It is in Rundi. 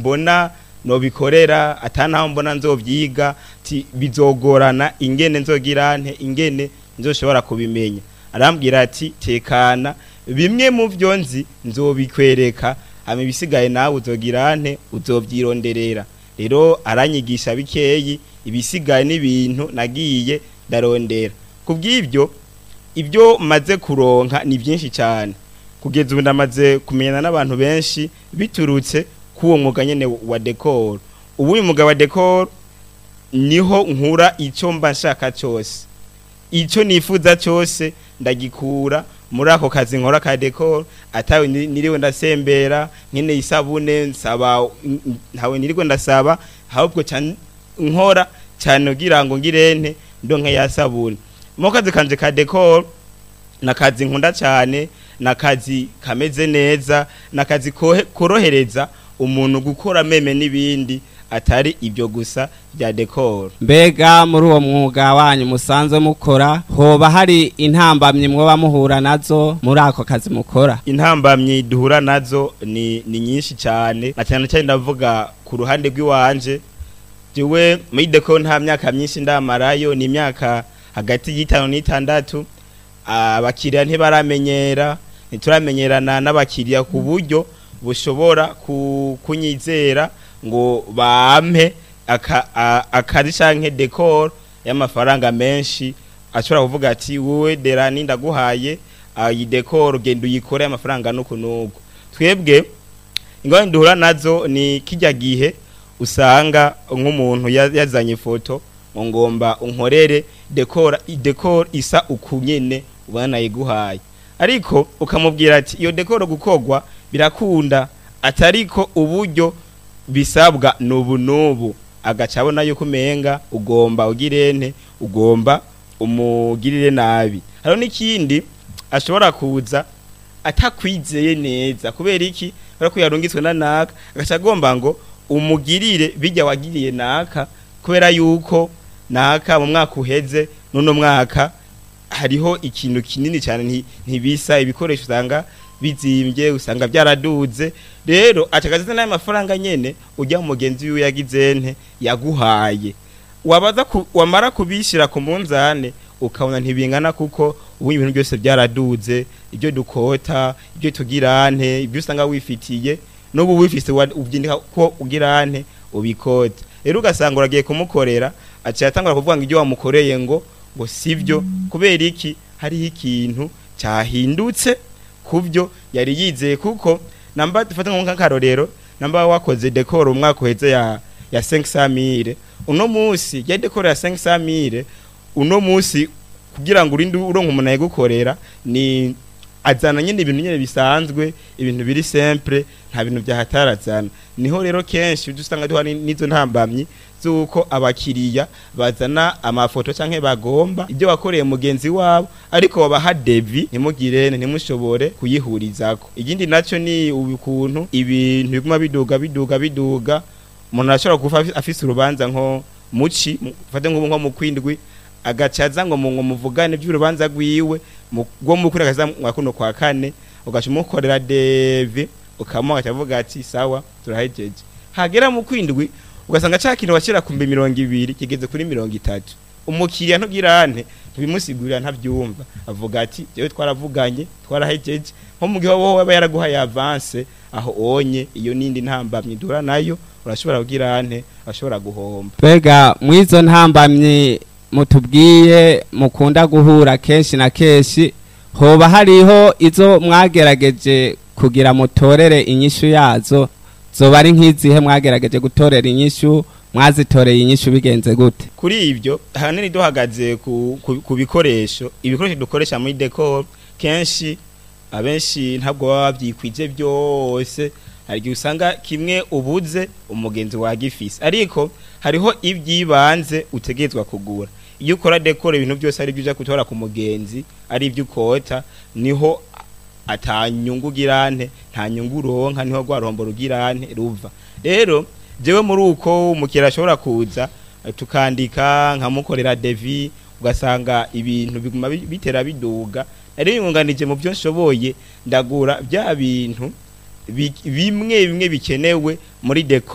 mbona nobikorera atanaho mbona nzovyiga ti bizogorana ingene nzogira nte ingene nzoshobora kubimenya arambwira ati tekana bimwe mu byo nzi nzobikwereka hama ibisigaye nawe uzogira nte uzovyironderera rero aranyigisha bikeyi ibisigaye n'ibintu nagiye ndarondera kubw'ibyo ibyo maze kuronka ni byinshi cyane kugeza ubu ndamaze kumenyana n'abantu benshi biturutse k'uwo mwuga nyine wa dekoro ubu uyu mwuga wa dekoro niho nkura icyo mba nshaka cyose icyo nifuza cyose ndagikura muri ako kazi nkora ka dekoro atawe niriwe ndasembera nkene isabune nsaba ntawe niriwe ndasaba ahubwo nkora cyane kugira ngo ngirente ndonke ya sabune mu kazi kanje ka dekoro ni akazi nkunda cyane ni akazi kameze neza ni akazi korohereza umuntu gukora meme n'ibindi atari ibyo gusa bya dekoro mbega muri uwo mwuga wanyu musanzwe mukora hoba hari intambamyi mwoba muhura nazo muri ako kazi mukora intambamyi duhura nazo ni ni nyinshi cyane na cyane cyane ndavuga ku ruhande rw'iwanje jewe muri dekoro nta myaka myinshi ndamarayo ni imyaka hagati y'itanu n'itandatu abakiriya ntibaramenyera ntituramenyerana n'abakiriya ku buryo bushobora kunyizera ngo bampe akazi canke dekoro y'amafaranga menshi ashobora kuvuga ati wowe derani ndaguhaye iyi dekoro genda uyikore amafaranga nuku nuku twebwe ingorane duhura nazo ni kijya gihe usanga nk'umuntu yazanye ifoto ngo ngomba unkorere dekora dekoro isa ukunyene ubona yiguhaye ariko ukamubwira ati iyo dekoro gukogwa birakunda atariko uburyo bisabwa nubu nubu agaca abona yuko umenga ugomba ugirente ugomba umugirire nabi hariho n'ikindi ashobora kuza atakwizeye neza kubera iki kubera ko yarungitswe na naka agaca agomba ngo umugirire bijya wagiriye naka kubera yuko naka mu mwaka uheze n'uno mwaka hariho ikintu kinini cyane ntibisa ibikoresho usanga bizimbye usanga byaraduze rero acagaze n'ayo mafaranga nyene ujya mu mugenzi wiwe yagize nte yaguhaye wabaza wamara kubishyira ku munzane ukabona ntibingana kuko ubu ibintu byose byaraduze ibyo dukota ibyo tugirante ibyo usanga wifitiye n'ubu wifise ubyindika ko ugirante ubikota rero ugasanga uragiye kumukorera aciye atangura kuvuga ngo ibyo wamukoreye ngo ngo sibyo kubera iki hariho ikintu cyahindutse kubyo yari yizeye kuko namba dufata nk'akarorero namba wakoze dekoro umwaka uheze ya ya 500 uno munsi ya dekoro ya 500 uno munsi kugira ngo urinde uronka umuntu ayigukorera ni azana nyine ibintu nyine bisanzwe ibintu biri simple nta bintu byahatarazana niho rero kenshi dusanga duha n'izo ntambamyi zuko abakiriya bazana amafoto canke bagomba ibyo wakoreye mugenzi wabo ariko babaha devi ntimugire ntimushobore kuyihurizako ikindi naco ni ukuntu ibintu biguma biduga biduga biduga umuntu arashobora kufa afise urubanza nko muci fate nko mu kwindwi agacaza ngo mu muvugane by'urubanza rwiwe rwo mu kuri akaza mwa kuno kwa kane ugaca umukorera devi ukamuha akavuga ati sawa turahejeje hagera mu kwindwi ugasanga cya kintu washyira ku mbi mirongo ibiri kigeze kuri mirongo itatu umukiriya ntugirane ntibimusigurira ntabyumva avuga ati yewe twaravuganye twarahejeje nko mu gihe wowe aba yaraguhaye avance aho onye iyo n'indi ntambamyi duhura nayo urashobora kugirane urashobora guhomba mbega mu izo ntambamyi mutubwiye mukunda guhura kenshi na kenshi hoba hariho izo mwagerageje kugira mutorere inyishu yazo zoba ari nk'izihe mwagerageje gutorera inyishu mwazitoreye inyishu bigenze gute kuri ibyo ahanini duhagaze ku, ku, ku bikoresho ibikoresho dukoresha muri decor kenshi abenshi ntabwo baba babyikwije byose hari igihe usanga kimwe ubuze umugenzi wagifise ariko hariho ibyibanze utegerezwa kugura iyo ukora decor ibintu byose ari byo uja gutora ku mugenzi ari ibyo ukota niho atanyungu girante nta nyungu uronka niho rwa rombo rugirante ruva rero jewe muri uko umukiriya ashobora kuza tukandika nkamukorera devi ugasanga ibintu biguma bitera biduga nari bimwunganije mu byo nshoboye ndagura bya bintu bimwe bimwe bikenewe muri deco